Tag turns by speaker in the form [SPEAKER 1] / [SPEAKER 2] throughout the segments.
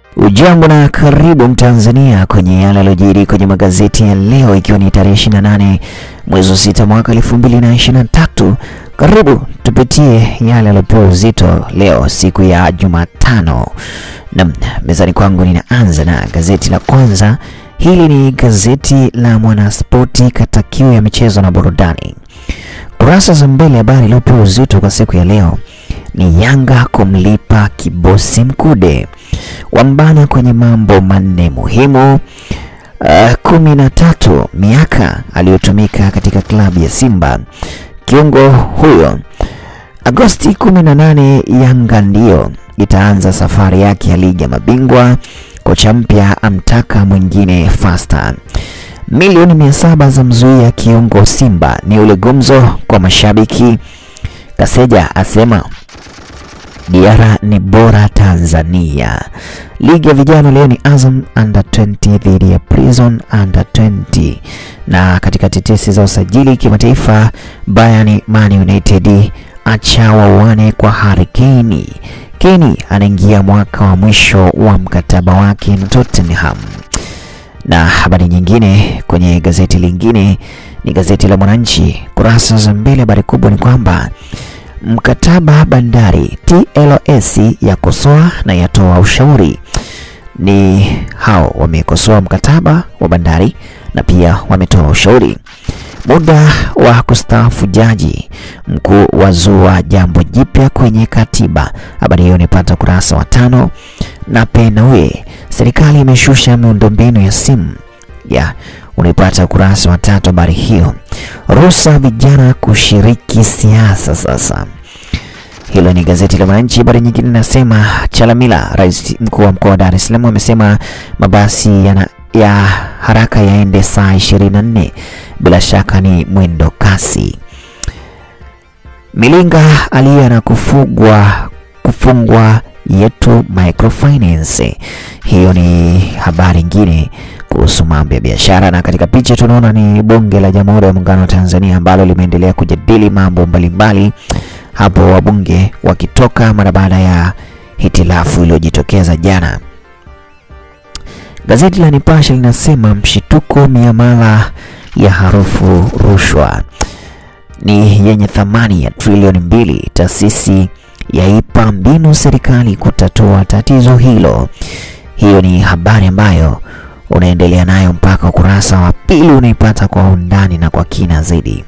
[SPEAKER 1] Ujambo na karibu Mtanzania kwenye yale yaliyojiri kwenye magazeti ya leo, ikiwa ni tarehe 28 mwezi wa sita mwaka 2023. Karibu tupitie yale yaliyopewa uzito leo siku ya Jumatano, na mezani kwangu ninaanza na gazeti la kwanza. Hili ni gazeti la Mwanaspoti kata kiu ya michezo na burudani. Kurasa za mbele, habari iliyopewa uzito kwa siku ya leo ni Yanga kumlipa kibosi Mkude, wambana kwenye mambo manne muhimu. Uh, kumi na tatu miaka aliyotumika katika klabu ya Simba kiungo huyo. Agosti 18 Yanga ndiyo itaanza safari yake ya ligi ya mabingwa. Kocha mpya amtaka mwingine fasta. Milioni mia saba za mzuia kiungo Simba ni ule gumzo kwa mashabiki. Kaseja asema Diara ni bora Tanzania. Ligi ya vijana leo ni Azam under 20 dhidi ya Prison under 20. Na katika tetesi za usajili kimataifa, Bayern Man United acha wawane kwa Harry Kane. Kane anaingia mwaka wa mwisho wa mkataba wake na Tottenham. Na habari nyingine kwenye gazeti lingine ni gazeti la Mwananchi, kurasa za mbele, habari kubwa ni kwamba mkataba bandari TLS yakosoa na yatoa ushauri. Ni hao wamekosoa mkataba wa bandari na pia wametoa ushauri. Muda wa kustaafu jaji mkuu wazua jambo jipya kwenye katiba. Habari hiyo nipata kurasa wa tano. Na Penawe, serikali imeshusha miundombinu ya simu ya unaipata kurasa wa tatu. Habari hiyo ruhusa vijana kushiriki siasa sasa. Hilo ni gazeti la Mwananchi. Habari nyingine inasema Chalamila, rais mkuu wa mkoa wa Dar es Salaam, amesema mabasi yana ya haraka yaende saa 24. Bila shaka ni mwendo kasi. Milinga aliye na kufugwa kufungwa yetu microfinance. Hiyo ni habari nyingine kuhusu mambo ya biashara, na katika picha tunaona ni bunge la Jamhuri ya Muungano wa Tanzania ambalo limeendelea kujadili mambo mbalimbali hapo, wabunge wakitoka mara baada ya hitilafu iliyojitokeza jana. Gazeti la Nipashe linasema mshituko, miamala ya harufu rushwa ni yenye thamani ya trilioni mbili, taasisi yaipa mbinu serikali kutatua tatizo hilo. Hiyo ni habari ambayo unaendelea nayo mpaka ukurasa wa pili, unaipata kwa undani na kwa kina zaidi.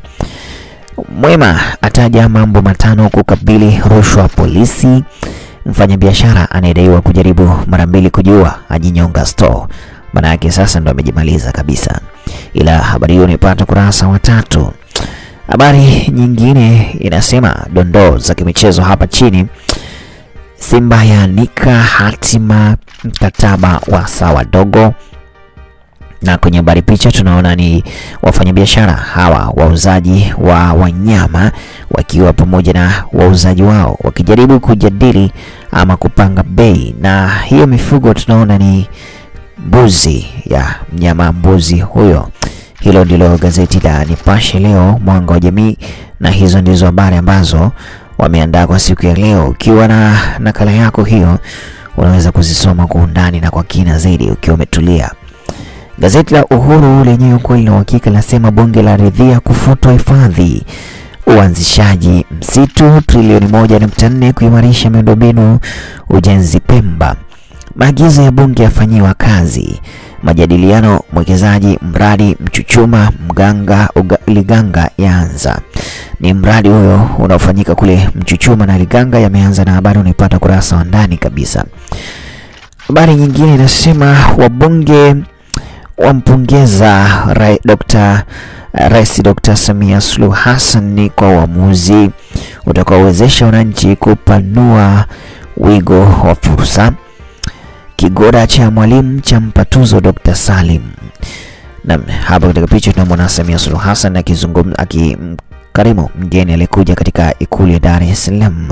[SPEAKER 1] Mwema ataja mambo matano kukabili rushwa polisi. Mfanyabiashara anayedaiwa kujaribu mara mbili kujiua ajinyonga store, maana yake sasa ndo amejimaliza kabisa. Ila habari hiyo unaipata kurasa wa tatu. Habari nyingine inasema dondoo za kimichezo hapa chini. Simba yaanika hatima mkataba wa sawa dogo, na kwenye habari picha tunaona ni wafanyabiashara hawa wauzaji wa wanyama wakiwa pamoja na wauzaji wao wakijaribu kujadili ama kupanga bei, na hiyo mifugo tunaona ni mbuzi ya mnyama mbuzi huyo. Hilo ndilo gazeti la Nipashe leo mwanga wa jamii, na hizo ndizo habari ambazo wameandaa kwa siku ya leo. Ukiwa na nakala yako hiyo, unaweza kuzisoma kwa undani na kwa kina zaidi ukiwa umetulia. Gazeti la Uhuru lenyewe ukweli na uhakika linasema bunge la ridhia kufutwa hifadhi, uanzishaji msitu trilioni moja nukta nne kuimarisha miundombinu ujenzi Pemba, maagizo ya bunge yafanyiwa kazi majadiliano mwekezaji mradi Mchuchuma Mganga uga, Liganga yaanza. Ni mradi huyo unaofanyika kule Mchuchuma na Liganga yameanza, na habari unaipata kurasa wa ndani kabisa. Habari nyingine inasema wabunge wampongeza ra, Dr. Rais Dr. Samia Suluhu Hassan kwa uamuzi utakaowezesha wananchi kupanua wigo wa fursa. Kigoda cha mwalimu cha mpatuzo Dr. Salim. Na hapa katika picha tunamwona Samia Suluhu Hassan akizungumza akimkarimu mgeni aliyekuja katika ikulu ya Dar es Salaam.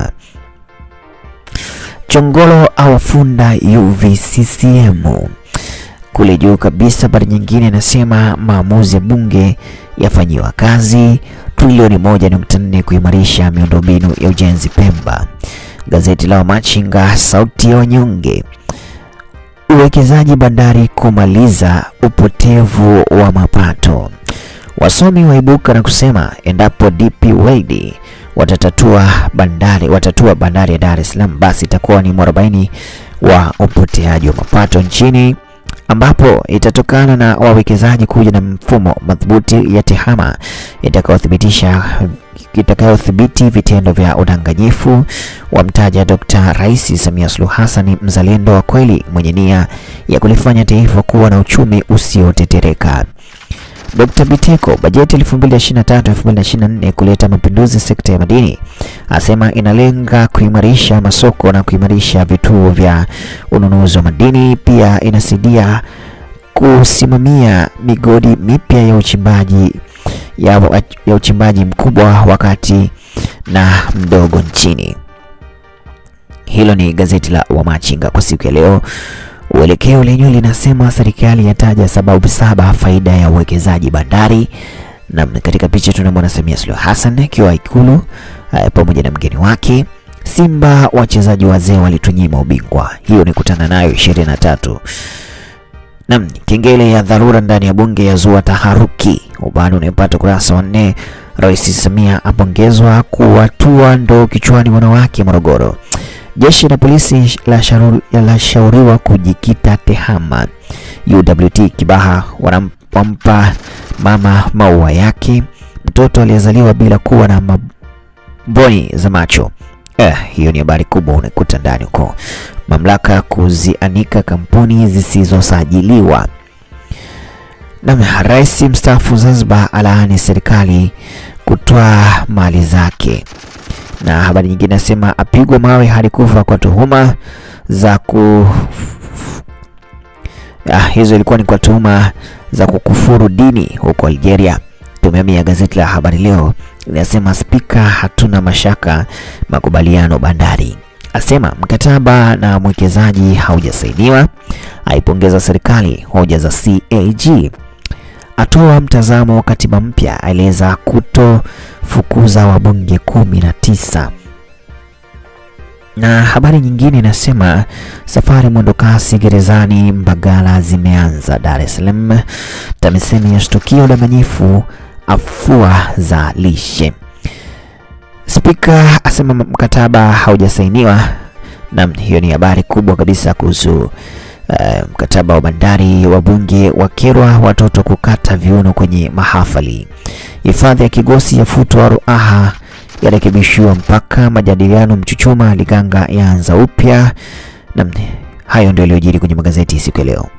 [SPEAKER 1] Chongolo awafunda UVCCM. Kule juu kabisa, habari nyingine inasema maamuzi ya bunge yafanyiwa kazi, trilioni moja nukta nne kuimarisha miundombinu ya ujenzi Pemba. Gazeti la Wamachinga sauti ya wanyonge Uwekezaji bandari kumaliza upotevu wa mapato. Wasomi waibuka na kusema endapo DP World watatatua bandari watatua bandari ya Dar es Salaam, basi itakuwa ni mwarobaini wa upoteaji wa mapato nchini, ambapo itatokana na wawekezaji kuja na mfumo madhubuti ya tehama itakayothibitisha itakayodhibiti vitendo vya udanganyifu. Wamtaja Dr. Rais Samia Suluhu Hassan mzalendo wa kweli mwenye nia ya kulifanya taifa kuwa na uchumi usiotetereka. Dr. Biteko, bajeti 2023-2024 kuleta mapinduzi sekta ya madini, asema inalenga kuimarisha masoko na kuimarisha vituo vya ununuzi wa madini. Pia inasaidia kusimamia migodi mipya ya uchimbaji ya, ya uchimbaji mkubwa wakati na mdogo nchini. Hilo ni gazeti la Wamachinga kwa siku ya leo. Uelekeo lenyewe linasema serikali yataja sababu saba faida ya uwekezaji bandari, na katika picha tunamwona Samia Suluhu Hassan akiwa Ikulu pamoja na mgeni wake. Simba wachezaji wazee walitunyima ubingwa, hiyo ni kutana nayo 23. Nam, kengele ya dharura ndani ya bunge ya zua taharuki, ubani unaipata ukurasa wa nne. Rais Samia apongezwa kuwatua ndoo kichwani wanawake Morogoro. Jeshi la polisi lashauriwa kujikita tehama. UWT Kibaha wampa mama maua yake. Mtoto aliyezaliwa bila kuwa na mboni za macho. Eh, hiyo ni habari kubwa unakuta ndani huko. Mamlaka kuzianika kampuni zisizosajiliwa. Na rais mstaafu Zanzibar alaani serikali kutoa mali zake na habari nyingine nasema apigwa mawe hadi kufa kwa tuhuma za ku ah, hizo ilikuwa ni kwa tuhuma za kukufuru dini huko Algeria. Tumeamia gazeti la Habari Leo linasema spika, hatuna mashaka makubaliano bandari, asema mkataba na mwekezaji haujasainiwa, aipongeza serikali hoja za CAG atoa mtazamo wa katiba mpya, aeleza kutofukuza wabunge kumi na tisa. Na habari nyingine inasema safari mwendokasi gerezani Mbagala zimeanza Dar es Salaam. TAMISEMI yashtukia udanganyifu afua za lishe. Spika asema mkataba haujasainiwa. Naam, hiyo ni habari kubwa kabisa kuhusu Uh, mkataba wa bandari. Wabunge wakerwa watoto kukata viuno kwenye mahafali. Hifadhi ya Kigosi yafutwa Ruaha yarekebishiwa mpaka. Majadiliano Mchuchuma Liganga yaanza upya. Na hayo ndio yaliyojiri kwenye magazeti siku ya leo.